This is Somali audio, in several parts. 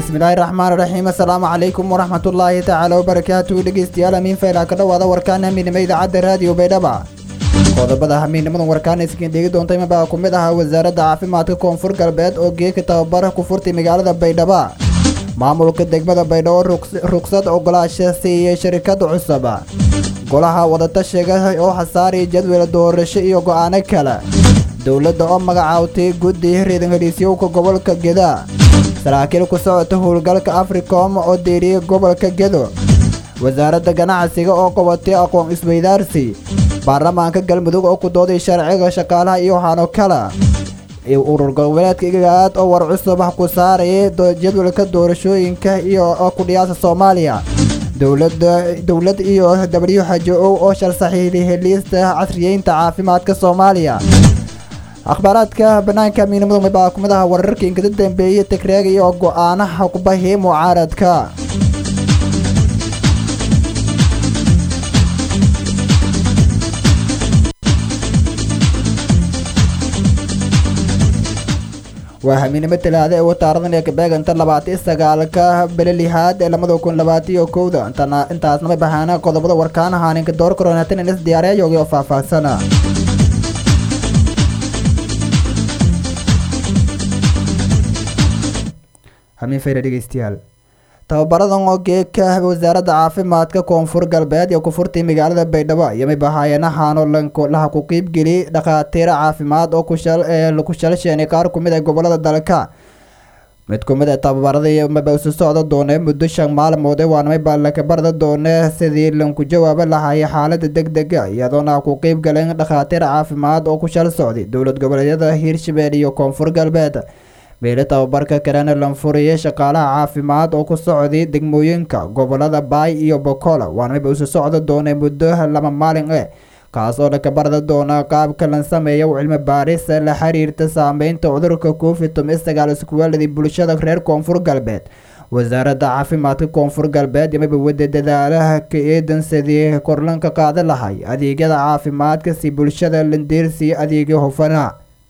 bismillaahi raxmaan raxiim assalaamu calaykum waraxmatullaahi tacaala wabarakaatu dhegeystayaal amiin fayla ka dhowaada warkaan hamiinimo idaacadda raadiyo baydhaba qodobada hamiinimadan warkaan iskiin dhegi doontay mabaa ku mid ahaa wasaaradda caafimaadka koonfur galbeed oo geeka tababara ku furtay magaalada baydhaba maamulka degmada baydhabo rugsad ogolaasha siiyey sharikada cusub golaha wadatashiga oo xasaariya jadwal doorasho iyo go'aano kale dowladda oo magacaawtay guddi riidan heliisyowka gobolka geda saraakiil ku socota howlgalka africom oo deeriyey gobolka gedo wasaaradda ganacsiga oo qabatay aqoon isweydaarsi baarlamaanka galmudug oo ku dooday sharciga shaqaalaha iyo waxaano kale urur goboleedka igaad oo war cusub ku saarayay jadwalka doorashooyinka iyo ku dhiyaasa soomaaliya dowlad iyo w h o oo shal saxiixday heliista casriyeynta caafimaadka soomaaliya akhbaaraadka banaanka miinimadu mabaa ku mid aha wararka inkada dambeeyey tagreega iyo go'aanaha kubahii mucaaradka waa hamiinimo talaada ee wataaradan ee kabeeganta labaati sagaalka bele lixaad ee lamada kun labaatiyo kowda intaasnama bahaana qodobada warkaan ahaaninka door koronaatan inas diyaariyayoogi oo faahfaahsana hamiin fayra dhegeystayaal tababaradan oo geeka wasaaradda caafimaadka koonfur galbeed ee ku furtay magaalada baydhabo yamay bahaayenahaano laha ku qiibgeliyey dhakhaatiir caafimaad oo ku shalsheenay qaar kumid ee gobolada dalka mid kumid ee tababaradii maba isu socda doonee muddo shan maalmood ee waanamay baa lakabarda doonee sidii lanku jawaaba lahayay xaalada deg dega iyadoona ku qiib galeen dhakhaatiir caafimaad oo ku shal socday dowlad goboleedyada hiirshabelle iyo koonfur galbeed meelo tababarka kalena lanfuriyay shaqaalaha caafimaad oo ku socday degmooyinka gobolada baay iyo bokola waanamaba isu socda doonee muddo laba maalin eh kaas oo lakabarda doona qaabka lan sameeya cilmi baaris la xiriirta saameynta cudurka covid toban sagaal iskuweeladii bulshada reer koonfur galbeed wasaaradda caafimaadka koonfur galbeed yamaba wada dadaalaha ka eedan sidii korlanka qaada lahay adeegyada caafimaadka si bulshada landeersiiyo adeegyo hufana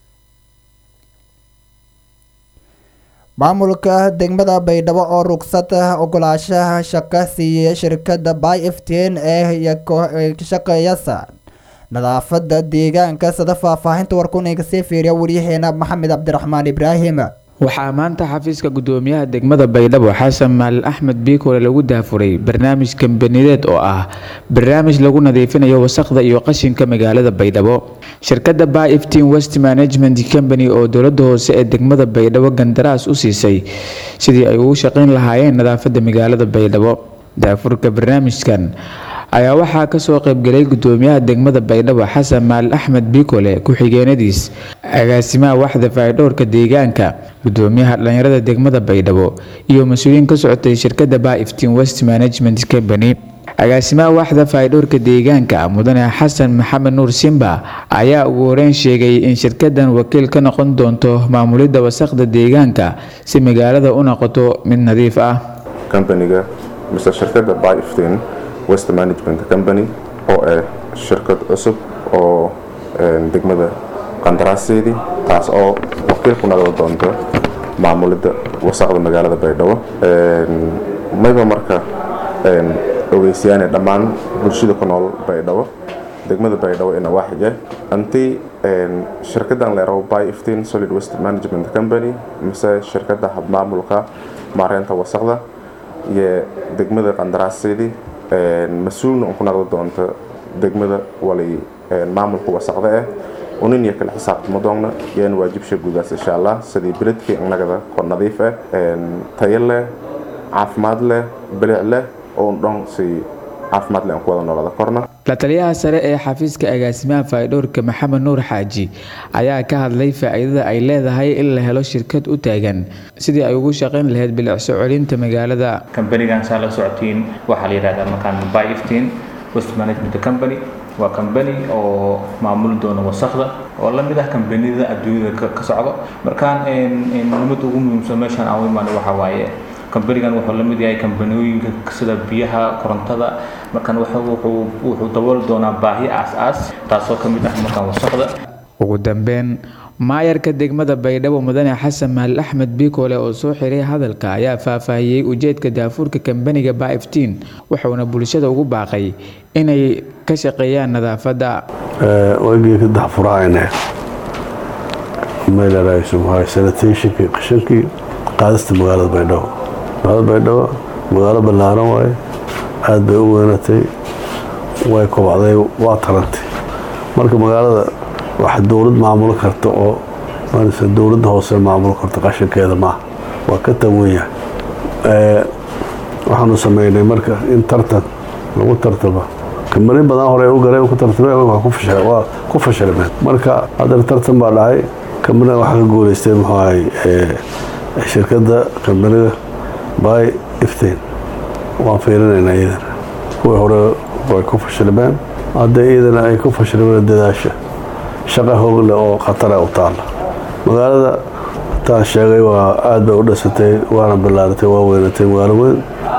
maamulka degmada baydhabo oo rugsad ogolaashaha shaqo siiyey shirkadda by ftin ee ka shaqeeyasa nadaafada deegaanka sada faahfaahinta warkunayga sii fiiriya waryaheena maxamed cabdiraxmaan ibraahim waxaa maanta xafiiska gudoomiyaha degmada baydhabo xasan maalin axmed biikole lagu daafuray barnaamij kambanideed oo ah barnaamij lagu nadiifinayo wasaqda iyo qashinka magaalada baydhabo shirkadda by ftin west management company oo dowlada hoose ee degmada baydhabo gandaraas u siisay sidii ay ugu shaqayn lahaayeen nadaafada magaalada baydhabo daafurka barnaamijkan ayaa waxaa kasoo qaybgalay gudoomiyaha degmada baydhabo xasan maalin axmed biikole ku-xigeenadiis agaasimaha waxda faydhowrka deegaanka gudoomiyaha dhalinyarada degmada baydhabo iyo mas-uuliyiin ka socotay shirkadda baiftin west management company agaasimaha waxda faydhowrka deegaanka mudane xasan maxamed nuur simba ayaa ugu horeyn sheegay in shirkadan wakiil ka noqon doonto maamulidda wasaqda deegaanka si magaalada u noqoto mid nadiif ah kambaniga mise shirkadda biftin west management company oo ah shirkad cusub oo degmada qandaraaseedii taas oo wakiil ku noqon doonto maamulidda wasaqda magaalada baydhabo mayba marka ogeysiyaane dhammaan bulshada ku nool baydhabo degmada baydhabo ina waaxige antii shirkadan leeraho by ftin solid west management company mise shirkadda habmaamulka maareynta wasaqda iyo degmada qandaraaseedii mas-uulna un ku noqdi doonto degmada wali maamulka wasaqda ah unin iyo kale xisaabtama doonna yaan waajibsha guudaas insha allah sidii beledkii innagada kor nadiif ah tayo leh caafimaad leh bilic leh oo dhan si caafimaad leh aan ku wada noolada korna la taliyaha sare ee xafiiska agaasimaha faydhowrka maxamed nuur xaaji ayaa ka hadlay faa-iidada ay leedahay in la helo shirkad u taagan sidii ay ugu shaqayn lahayd bilicso celinta magaalada kambanigan saa la socotiin waxaa la yidhahdaa markaan by iftiin west management company waa kambani oo maamuli doona wasakda oo la mid ah kambaniyada adduunyada ka socdo markaan nimada ugu muhiimsan meeshaan aan u imaanay waxaa waaye kambanigan wuxuu la mid yahay kambaniyooyinka sida biyaha korontada markaan wuxuu dabooli doonaa baahi aas-aas taasoo ka mid ah markaan wasaqda ugu dambeyn maayarka degmada baydhabo mudane xasan mahal axmed bikoole oo soo xiray hadalka ayaa faahfaahiyey ujeedka daafuurka kambaniga baiftiin wuxuuna bulshada ugu baaqay inay ka shaqeeyaan nadaafadda waagii ka daxfurahayne meelaraaysumahay sanitationkii qashankii qaadista magaalada baydhabo magaalada baydhabo magaalo ballaaran waaye aad bay u weynatay way kobacday waa tarantay marka magaalada wax dowlad maamulo karta oo marse dowladda hoose maamulo karta qashankeeda maaha waa ka tanwan yahay waxaanu sameynay marka in tartan lagu tartamo kambani badan hore u galeen ku tartameen waa ku fashilmeen marka haddana tartan baa dhacay kambaniga waxaa ka guuleystay muxuu ahay shirkadda kambaniga by iftain waan fiirinaynaa iyadana kuwii hore way ku fashilmeen hadda iyadana ay ku fashilmeen dadaasha shaqa hoogle oo khatara u taalla magaalada taan sheegay waa aad bay u dhisatay waana ballaaratay waa weynatay magaalo weyn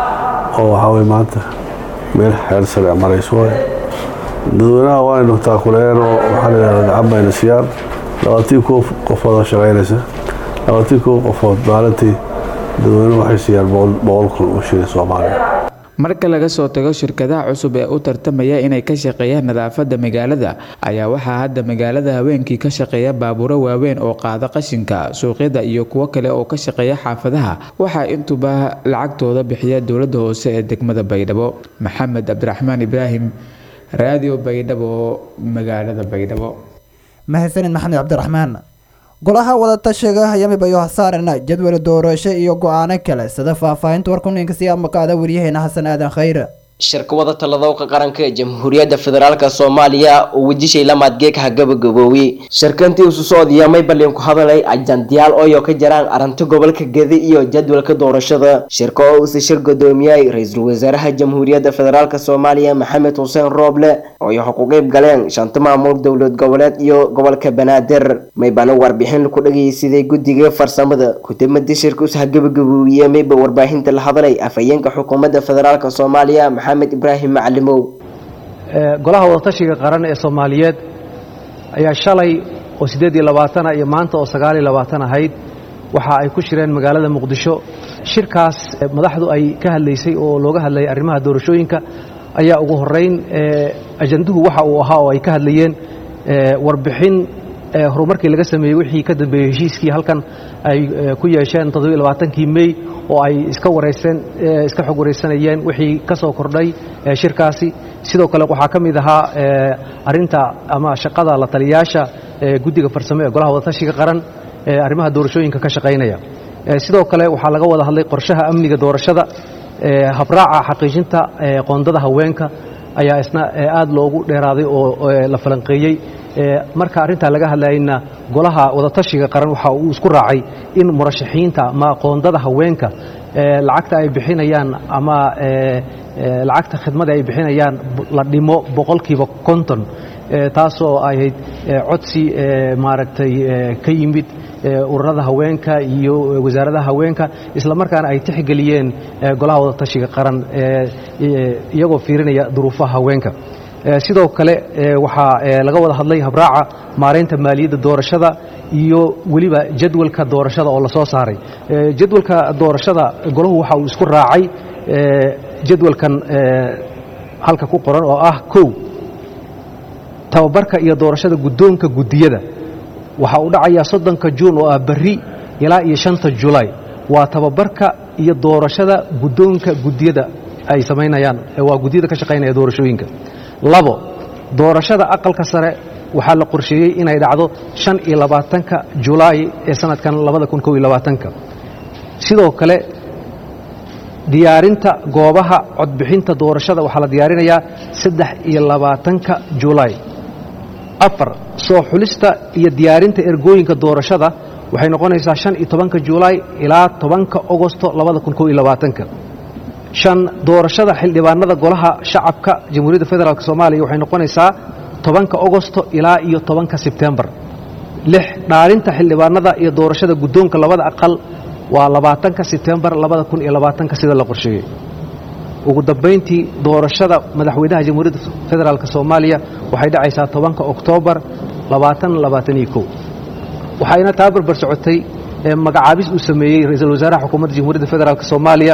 oo waxaa way maanta meel xeer sare marayso waay dadweynaha waaynu taakuleen oo waxaa layidhahda gacan bayna siyaan labaatii kow qofood oo shaqaynaysa labaatii kow qofood maalintii dadweynuhu waxay siiyaan boqol kun oo shilin soomaaliya marka laga soo tago shirkadaha cusub ee u tartamaya inay ka shaqeeyaan nadaafadda magaalada ayaa waxaa hadda magaalada haweenkii ka shaqeeya baabuuro waaweyn oo qaada qashinka suuqyada iyo kuwo kale oo ka shaqeeya xaafadaha waxaa intuba lacagtooda bixiya dowladda hoose ee degmada baydhabo maxamed cabdiraxmaan ibraahim raadio baydhabo magaalada baydhabo mahadsanid maxamed cabdiraxmaan golaha wadatashiga yamibayo hasaarana jadwal doorasho iyo go-aano kale sida faahfaahinta warkuninka si amaqaada waryaheena xasan aadan khayre shirka wada taladowka qaranka ee jamhuuriyadda federaalk soomaaliya oo wejishay lamaadgeeka hagabagaboowi shirkantii isu socodiyamay balin ku hadalay ajandiyaal ooyo ka jaraan arrinta gobolka gedi iyo jadwalka doorashada shirka oo uuse shir gudoomiyay ra-iisul wasaaraha jamhuuriyadda federaalk soomaaliya maxamed xuseen rooble ooyo ku qeyb galeen shanta maamul dowlad goboleed iyo gobolka banaadir maybana warbixin ku dhageysiday guddiga farsamada kudamada shirka us hagabagaboowiye mayba warbaahinta la hadalay afhayeenka xukuumadda federaalk soomaaliya ibrahim macalimow golaha wadatashiga qaran ee soomaaliyeed ayaa shalay oo siddeed iyo labaatana iyo maanta oo sagaal iyo labaatan ahayd waxa ay ku shireen magaalada muqdisho shirkaas madaxdu ay ka hadlaysay oo looga hadlayay arrimaha doorashooyinka ayaa ugu horeyn ajanduhu waxa uu ahaa oo ay ka hadlayeen warbixin horumarkii laga sameeyey wixii ka dambeeyey heshiiskii halkan ay ku yeesheen toddobiyo labaatankii mey oo ay iska wareyseen iska xog wareysanayeen wixii ka soo kordhay shirkaasi sidoo kale waxaa ka mid ahaa arinta ama shaqada la taliyayaasha guddiga farsamo ee golaha wadatashiga qaran ee arrimaha doorashooyinka ka shaqaynaya sidoo kale waxaa laga wada hadlay qorshaha amniga doorashada habraaca xaqiijinta qoondada haweenka ayaa isna aad loogu dheeraaday oo la falanqeeyey marka arrintaa laga hadlayna golaha wadatashiga qaran waxa uu isku raacay in murashaxiinta ama qoondada haweenka lacagta ay bixinayaan ama lacagta khidmada ay bixinayaan la dhimo boqolkiiba konton taasoo ahayd codsi maaragtay ka yimid ururada haweenka iyo wasaaradaha haweenka isla markaana ay tixgeliyeen golaha wadatashiga qaran iyagoo fiirinaya duruufaha haweenka sidoo kale waxaa laga wada hadlay habraaca maaraynta maaliyadda doorashada iyo weliba jadwalka doorashada oo lasoo saaray jadwalka doorashada golahu waxa uu isku raacay jadwalkan halka ku qoran oo ah kow tababarka iyo doorashada guddoonka guddiyada waxa uu dhacayaa soddonka juun oo ah berri ilaa iyo shanta julaay waa tababarka iyo doorashada guddoonka guddiyada ay samaynayaan waa guddiyada ka shaqaynaya doorashooyinka labo doorashada aqalka sare waxaa la qorsheeyey inay dhacdo shan iyo labaatanka julaay ee sanadkan labada kun kow iyo labaatanka sidoo kale diyaarinta goobaha codbixinta doorashada waxaa la diyaarinayaa saddex iyo labaatanka julaay afar soo xulista iyo diyaarinta ergooyinka doorashada waxay noqonaysaa shan iyo tobanka julaay ilaa tobanka ogosto labada kun kow iyo labaatanka shan doorashada xildhibaanada golaha shacabka jamhuuriyadda federaalk soomaaliya waxay noqonaysaa tobanka ogosto ilaa iyo tobanka sebtembar lix dhaarinta xildhibaanada iyo doorashada guddoonka labada aqal waa labaatanka sebtembar labada kun iyo labaatanka sida la qorsheeyey ugu dambayntii doorashada madaxweynaha jamhuuriyadda federaalk soomaaliya waxay dhacaysaa tobanka oktoobar labaatan labaatan iyo kow waxayna taa barbar socotay magacaabis uu sameeyey ra-iisul wasaaraha xukuumadda jamhuuriyadda federaalk soomaaliya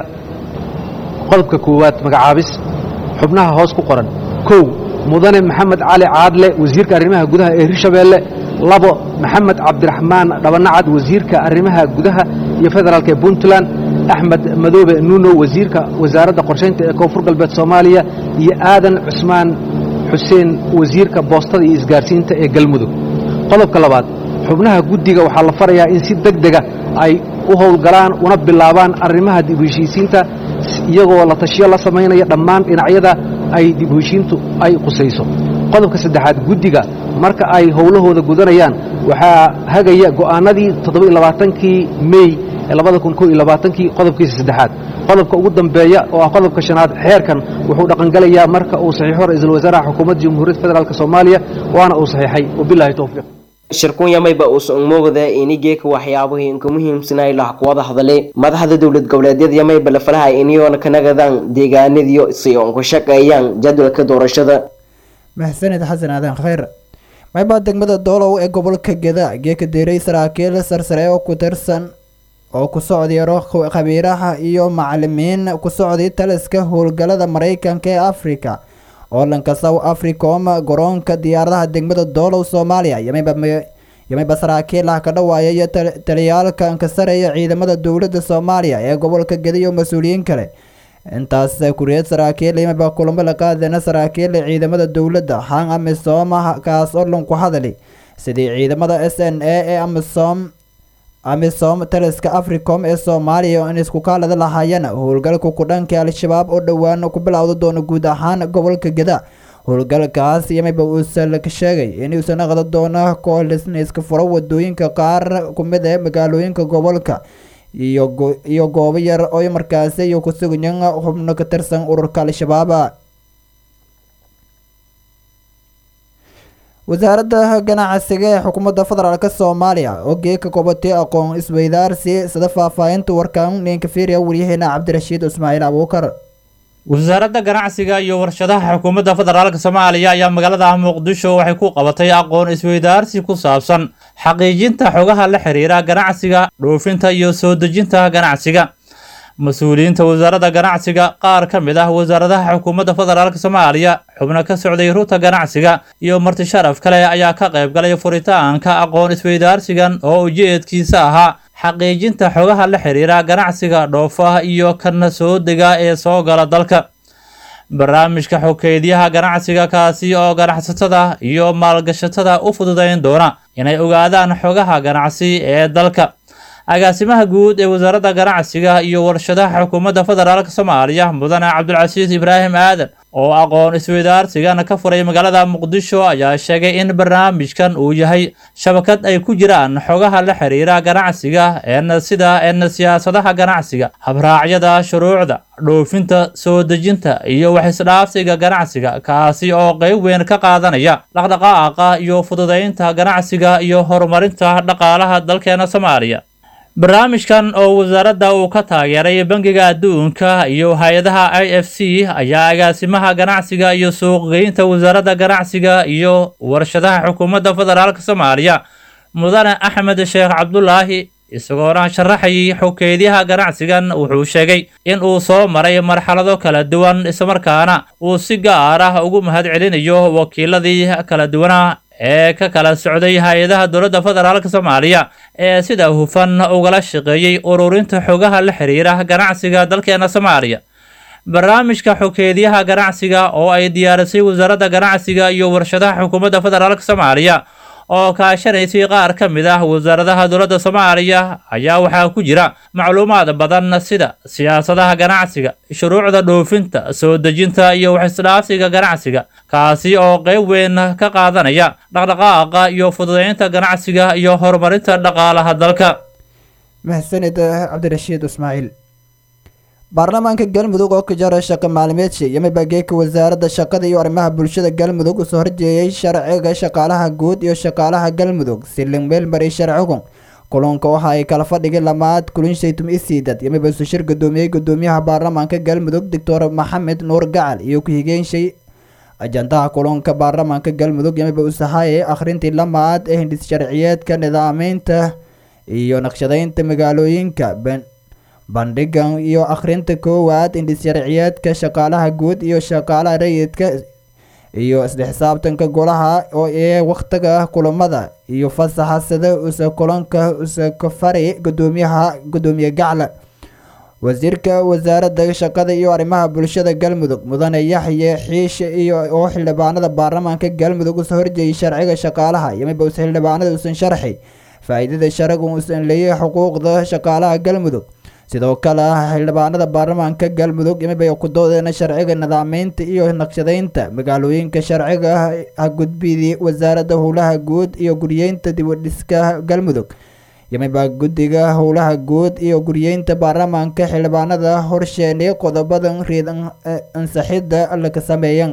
qodobka koowaad magacaabis xubnaha hoos ku qoran kow mudane maxamed cali caadle wasiirka arrimaha gudaha ee hirshabeelle labo maxamed cabdiraxmaan dhabanacad wasiirka arrimaha gudaha iyo federaalk ee puntland axmed madoobe nuno wasiirka wasaaradda qorshaynta ee koonfur galbeed soomaaliya iyo aadan cusmaan xuseen wasiirka boostada iyo isgaarsiinta ee galmudug qodobka labaad xubnaha guddiga waxaa la farayaa in si deg dega ay u howlgalaan una bilaabaan arrimaha dib heshiisiinta iyagoo la tashiyo la samaynaya dhammaan dhinacyada ay dib heshiintu ay qusayso qodobka saddexaad guddiga marka ay howlahooda gudanayaan waxaa hagaya go'aanadii toddobailabaatankii mey ee labada kun koo iyo labaatankii qodobkiisa saddexaad qodobka ugu dambeeya oo ah qodobka shanaad xeerkan wuxuu dhaqangelayaa marka uu saxiixo ra-iisul wasaaraha xukuumadda jamhuuriyadda federaalk soomaaliya waana uu saxiixay wabilaahi towfiiq shirkunyamayba uusan umowda inigeeka waxyaabihii inka muhiimsanay lah kuwada hadale madaxda dowlad goboleedyada yamayba lafalaha iniyoona kanagadaan deegaanadiyo si oon ku shaqeeyaan jadwalka doorashada mahsanid xasan aadan khayr maybaa degmada doolow ee gobolka geda geeka deeray saraakiil sarsare oo ku tirsan oo ku socdiyaro khabiiraha iyo macalimiin ku socday taliska howlgalada maraykanka ee afrika oolanka south africom garoonka diyaaradaha degmada doolow soomaaliya yamayba saraakiil ah ka dhawaaya iyo taliyaalka ankasareeya ciidamada dowladda soomaaliya ee gobolka geda iyo mas-uuliyiin kale intaas kuriyad saraakiil yamayba kulamo la qaadana saraakiil ciidamada dowladda hang amisom kaas oo lanku hadali sidii ciidamada s n a ee amisom amisom taliska africom ee soomaaliya in isku kaalada lahaayeen howlgalka kudhanka al-shabaab oo dhowaan ku bilowda doono guud ahaan gobolka geda howlgalkaas yamayba uusan ka sheegay inuusan aqda doono koolisna iska furo wadooyinka qaar kumid ee magaalooyinka gobolka iyo goobo yar oo markaasi iyo kusuganyan xubno ka tirsan ururka al-shabaab wasaaradda ganacsiga ee xukuumadda federaalk soomaaliya oo geeka kobatay aqoon isweydaarsi sida faahfaahinta warkan ninka fiiriya waryaheena cabdirashiid ismaaciil abuukar wasaaradda ganacsiga iyo warshadaha xukuumadda federaalk soomaaliya ayaa magaalada muqdisho waxay ku qabatay aqoon isweydaarsi ku saabsan xaqiijinta xogaha la xiriira ganacsiga dhoofinta iyo soo dejinta ganacsiga mas-uuliyiinta wasaaradda ganacsiga qaar ka mid ah wasaaradaha xukuumadda federaalk soomaaliya xubno ka socday ruta ganacsiga iyo marti sharaf kale ayaa ka qayb galay furitaanka aqoon isweydaarsigan oo ujeedkiisa ahaa xaqiijinta xogaha la xiriira ganacsiga dhoofaha iyo kana soo dega ee soo gala dalka barnaamijka xokeydyaha ganacsiga kaasi oo ganacsatada iyo maalgashatada u fududayn doona inay ogaadaan xogaha ganacsi ee dalka agaasimaha guud ee wasaaradda ganacsiga iyo warshadaha xukuumadda federaalk soomaaliya mudane cabdulcasiis ibraahim aadan oo aqoon isweydaarsigan ka furay magaalada muqdisho ayaa sheegay in barnaamijkan uu yahay shabakad ay ku jiraan xogaha la xiriira ganacsiga een sida een siyaasadaha ganacsiga habraacyada shuruucda dhoofinta soo dejinta iyo waxisdhaafsiga ganacsiga kaasi oo qeyb weyn ka qaadanaya dhaqdhaqaaqa iyo fududaynta ganacsiga iyo horumarinta dhaqaalaha dalkeena soomaaliya barnaamijkan oo wasaaradda uu ka taageeray bangiga adduunka iyo hay-adaha i f c ayaa agaasimaha ganacsiga iyo suuqgeynta wasaaradda ganacsiga iyo warshadaha xukuumadda federaalk soomaaliya mudane axmed sheekh cabdulaahi isagoona sharaxayay xokeydyaha ganacsigan wuxuu sheegay in uu soo maray marxalado kala duwan islamarkaana uu si gaar ah ugu mahad celinayo wakiiladii kala duwana ee ka kala socday hay-adaha dowladda federaalk soomaaliya ee sida hufan ugala shaqeeyey ururinta xogaha la xiriira ganacsiga dalkeena soomaaliya barnaamijka xokeedyaha ganacsiga oo ay diyaarisay wasaaradda ganacsiga iyo warshadaha xukuumadda federaalk soomaaliya oo kaashanaysay qaar ka mid ah wasaaradaha dowladda soomaaliya ayaa waxaa ku jira macluumaad badan sida siyaasadaha ganacsiga shuruucda dhoofinta soo dejinta iyo waxisdhaafsiga ganacsiga kaasi oo qeyb weyn ka qaadanaya dhaqdhaqaaqa iyo fududeynta ganacsiga iyo horumarinta dhaqaalaha dalka mahsanid cabdirashiid ismaaciil baarlamaanka galmudug oo ka jara shaqo maalimeedshi yamiba geeka wasaaradda shaqada iyo arrimaha bulshada galmudug usoo horjeeyay sharciga shaqaalaha guud iyo shaqaalaha galmudug silin meelmari sharcigu kulanka waxa ay kala fadhigay lamaad kulin shaytum isiidad yamiba isu shir gudoomiyey gudoomiyaha baarlamaanka galmudug doctor maxamed nuur gacal iyo ku-higeen shay ajandaha kulanka baarlamaanka galmudug yamiba usahaye akhrintii lamaad ee hindis sharciyeedka nidaameynta iyo naqshadeynta magaalooyinka bandhigan iyo akhrinta koowaad hindis sharciyeedka shaqaalaha guud iyo shaqaalaha rayidka iyo isla xisaabtanka golaha oo ee wakhtiga kulamada iyo fasaxa sida usa kulanka usakafari gudoomiyaha gudoomiye gacla wasiirka wasaaradda shaqada iyo arrimaha bulshada galmudug mudane yaxye xiishe iyo oo xildhibaanada baarlamaanka galmudug usa horjeeyay sharciga shaqaalaha yamiba us xildhibaanada usan sharxi faa-iidada sharcigu usan leeyahay xuquuqda shaqaalaha galmudug sidoo kale xildhibaanada baarlamaanka galmudug yamiba ku doodeena sharciga nidaameynta iyo naqshadeynta magaalooyinka sharciga hagudbidii wasaaradda howlaha guud iyo guriyeynta dibudhiska galmudug yamiba guddiga howlaha guud iyo guriyeynta baarlamaanka xildhibaanada horsheenay qodobadan riid ansaxidda laka sameeyan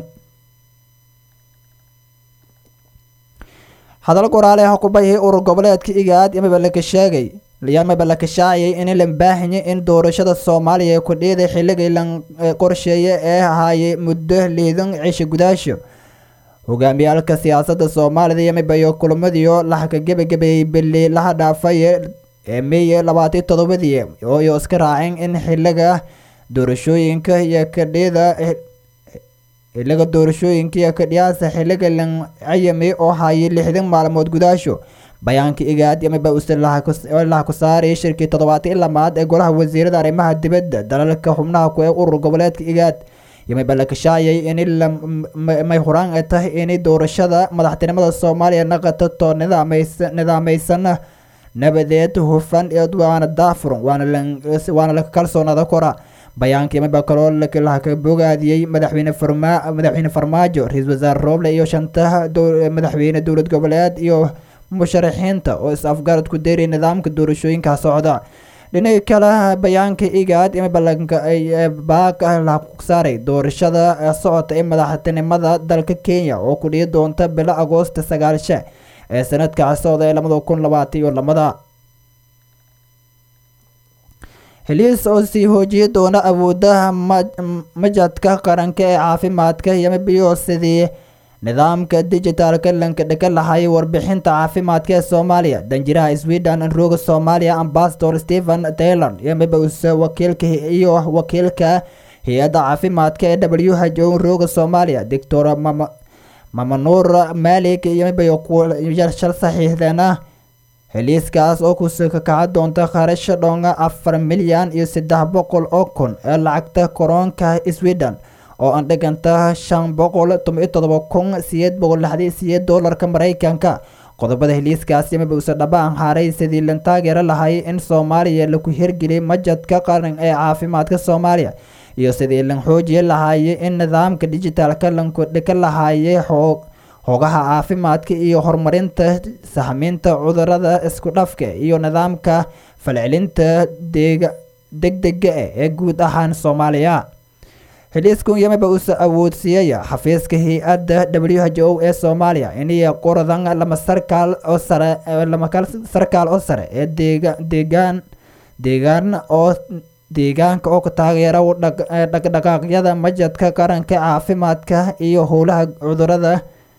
hadal qoraale ah kubayhi urur goboleedka igaad yamiba laka sheegay yamiba laka shaaciyay in la baahanya in doorashada soomaaliya ku dhiiday xilligii la qorsheeye ee ahaayay muddo liidan cisho gudaasho hogaamiyaalka siyaasadda soomaalida yamiba iyo kulamadiio laxka gebagabeeyey bili laha dhaafay ee meeye labaatan todobadii oo iyo iska raaceen in xiliga doorashooyinka iyo kadhida xiliga doorashooyinka iyo kadhiyaasa xiliga lan cayami oo hayay lixdan maalmood gudaasho bayaanka igaad yamiba uselaha ku saaray shirkii toddobaatan lamaad ee golaha wasiirada arrimaha dibadda dalalka xubnaha ku ee urur goboleedka igaad yamiba la kashaayay in may huraan ay tahay inay doorashada madaxtinimada soomaaliya naqato too nidaameysan nabadeed hufan waana daafuran waana laka kalsoonada kora bayaanka yamiba kaloo laka bogaadiyey madaxweyne madaxweyne farmaajo ra-iisul wasaare rooble iyo shantaha madaxweyne dowlad goboleed iyo musharaxiinta oo is-afgarad ku deeray nidaamka doorashooyinka socda dhinaca kale bayaanka igaad baaq la saaray doorashada socota ee madaxtinimada dalka kenya oo ku dhihi doonta bilo agoosta sagaalsha ee sanadka socda ee labada kun labaatan iyo lamada heliis oo sii hoojiyi doona awoodaha majadka qaranka ee caafimaadka yamibiyo sidii nidaamka dijitaalka lanka dhaka lahay warbixinta caafimaadka ee soomaaliya danjiraha sweden rooga soomaaliya ambasador stephen taylor yamiba use wakiilka iyo wakiilka hay-adda caafimaadka ee w h o rooga soomaaliya doctor mamanuur malik yamiba shal saxiixdeena heliiskaas oo kusuka kaca doonta kharasha dhonga afar milyan iyo saddex boqol oo kun ee lacagta koroonka sweden oo aan dhiganta shan boqol toban todoba kun sideed boqol lixdan sideed doolarka mareykanka qodobada heliiskaas yamiba use dhabaan haaray sidii lan taageero lahay in soomaaliya laku hirgeliyay majadka qaran ee caafimaadka soomaaliya iyo sidii lan xoojiye lahaaye in nidaamka dijitaalka lanku dhika lahaaye xoog hogaha caafimaadka iyo horumarinta sahminta cudurada isku dhafka iyo nidaamka falcelinta deega degdega ah ee guud ahaan soomaaliya heliiskun yamiba usa awoodsiiyaya xafiiska hay-adda w h o ee soomaaliya iniyo qoradan lama sarkaal oo sare lama sarkaal oo sare ee deega deegaan deegaan oo deegaanka oo ka taageera dhaqdhaqaaqyada majadka qaranka caafimaadka iyo howlaha cudurada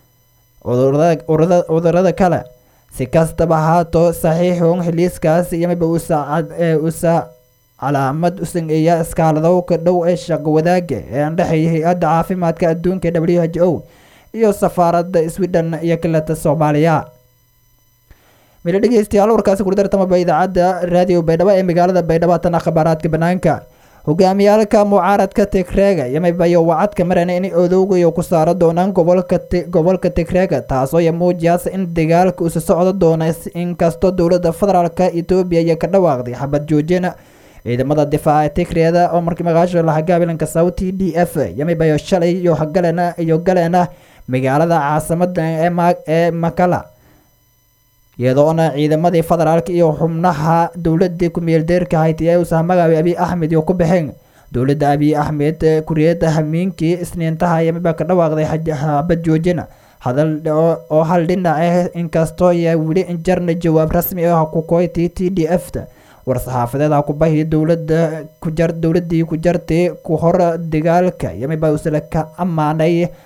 cudurada kale si kastaba haato saxiixun heliiskaas yamiba usa calaamad u sameeya iskaaladowka dhow ee shaqo wadaaga ee andhexeeya hay-adda caafimaadka adduunka w h o iyo safaaradda sweden iyo kaleta soomaaliya mila dhegeystayaal warkaasi kurdartamaba idaacadda raadiyo baydhabo ee magaalada baydhabo tana khabaaraadka banaanka hogaamiyaalka mucaaradka tigreega yamibayo wacadka marana in odowgayo ku saaro doonaan gobolka gobolka tigreega taasoo ya muujiyaasa in dagaalka usa socdo doona inkastoo dowladda federaalka etoobiya iyo ka dhawaaqday xabad joojina ciidamada difaaca tigreeda oo markii magaasha laha gaabilanka sauti d f yamibayo shalay iyo galena iyo galeena magaalada caasimada ee makala iyadoona ciidamadii federaalka iyo xubnaha dowladii ku-meeldeerka hayti ee usaha magaabay abiy axmed iyo ku baxeen dowladda abiy axmed kuriyada hamiinkii isniintaha yamiba ka dhawaaqday xabad joojina hadal oo hal dhinac ah inkastoo ya weli injarna jawaab rasmi ah ku koyti t d f ta war-saxaafadeed ku bahi dowlada kujar dowladii ku jartay ku hor dagaalka yamiba usla ka ammaanay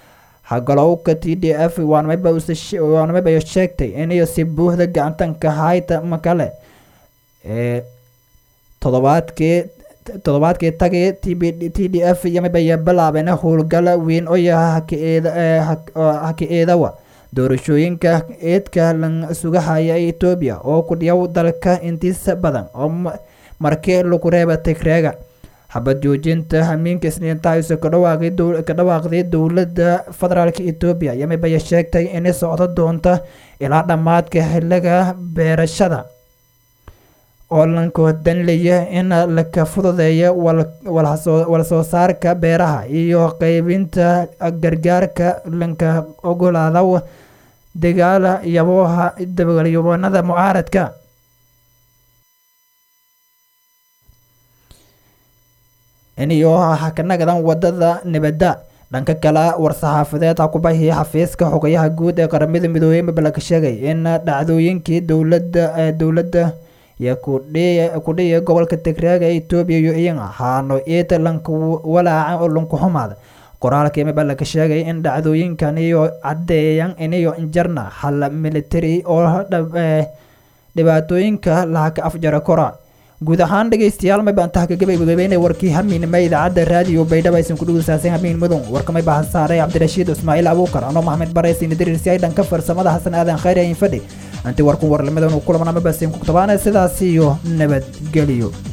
hagalowka t d f waanmayba sheegtay inay si buuxda gacantanka hayta makale ee todobaadkii toddobaadkii tagay t b t d f yamabaya bilaabeen howlgala weyn oo yaha haka eedawa doorashooyinka eedka lan sugahaya ee etoobiya oo ku dhiyaw dalka intiisa badan oo markii lagu reeba tigreega xabad joojinta hamiinka isniintaaso ka dhawaaqday dowladda federaalk etoobiya yamabaya sheegtay inay socdo doonta ilaa dhammaadka xiliga beerashada oo lanka danlaya in laka fududeeyo wala soo saarka beeraha iyo qeybinta gargaarka lanka ogolaada dagaala yabooha dagaalyabanada mucaaradka iniyo hakanagadan wadada nabadda dhanka kale war-saxaafadeed hakubahii xafiiska xogayaha guud ee qaramada midoobey mabalaka sheegay in dhacdooyinkii dowladda dowladda iyo kudhiya gobolka tigreega ee etoobiya iyo iyan ahaano iita lanka walaaca oo lanku xumaada qoraalkii mabalaka sheegay in dhacdooyinkan iyo caddeeyan iniyo injarna hal military oo dhibaatooyinka lahaka afjara kora guud ahaan dhegeystayaal may baan taha kagabaygabeynay warkii hamiinima idaacadda raadiyo baydhaba aysan ku dhugusaasan hamiin mudun warkamay baahan saaray cabdirashiid ismaaciil abuukar anoo maxamed baraysin diriirsi ay dhanka farsamada xasan aadan khayr ayin fadhi anti warkun warlamadan uu kulamana mabasin ku tabaana sidaas iyo nabadgelyo